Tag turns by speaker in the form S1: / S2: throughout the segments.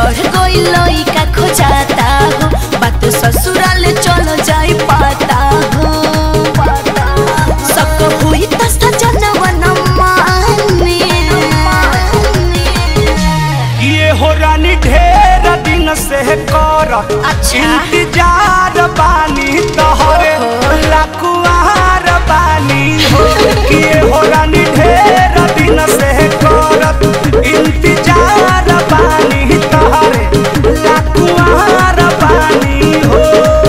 S1: चढ़ गई लइका खोजाता हो बात ससुराल चल जाई पाता हो सबको हुई त सजनवा न माने
S2: ये हो रानी ढेर दिन से कर
S1: अच्छा।
S2: इंतजार बानी तोहरे लकुआर बानी हो ये हो रानी ढेर दिन से कर इंतजार बानी तोहरे लकुआर बानी हो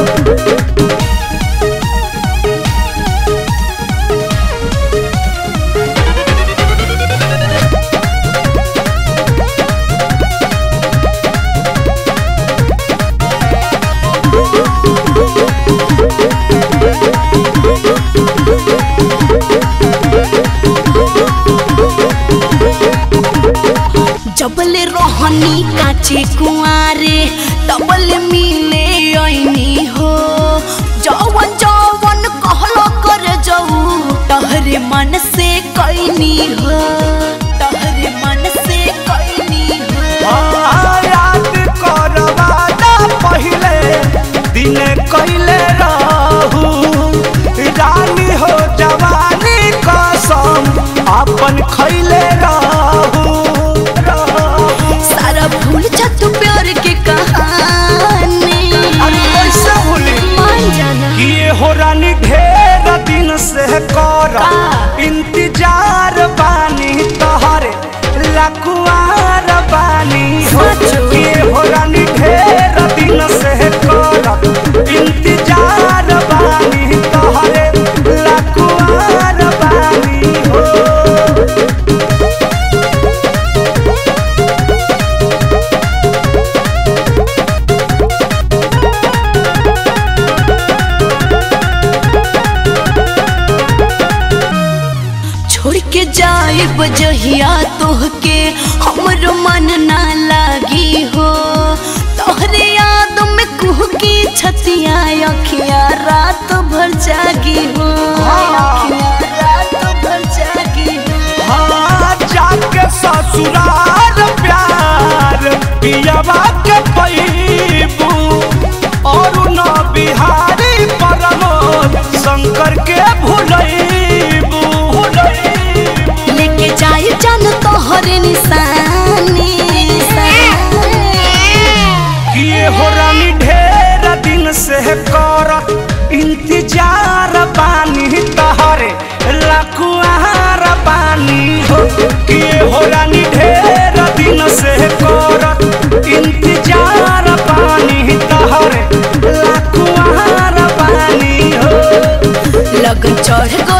S1: जबले रोहनी काचे कुआरे तबले मिले ऐनी हो जवन जवन कहलो कर जाऊ तहरे मन से कैनी हो तहरे मन से कैनी हो
S2: हाँ, याद करवाना पहिले दिन कैले रहू रानी हो जवानी कसम अपन खैले रहू रहू।
S1: सारा भूल जा तू प्यार के कहानी
S2: अरे कैसे भूली
S1: मान जाना
S2: ये हो रानी ढेर दिन से कर
S1: का?
S2: इंतजार बानी तोहरे लकुआर बानी हो
S1: सचो?
S2: ये हो रानी ढेर दिन से कर इंतजार बानी तोहरे लकुआर बानी हो
S1: छोड़ के जाए बजहिया तोहके हमरो मन ना लागी हो तोहरे याद में कुह की छतिया अखिया रात भर जागी हो अखियाँ रात भर जागी हो
S2: हाँ जाके ससुराल प्यार पियावा के पैबू और न बिहारी परमोद शंकर के भुलैबू भुलैबू
S1: लेके जाए जान तोहरे निशानी
S2: ये हो रानी ढेर दिन से कर इंतजार बानी तहरे लकुआर बानी हो ये हो रानी ढेर दिन से कर इंतजार बानी तहरे लकुआर बानी हो
S1: लगन चढ़ गो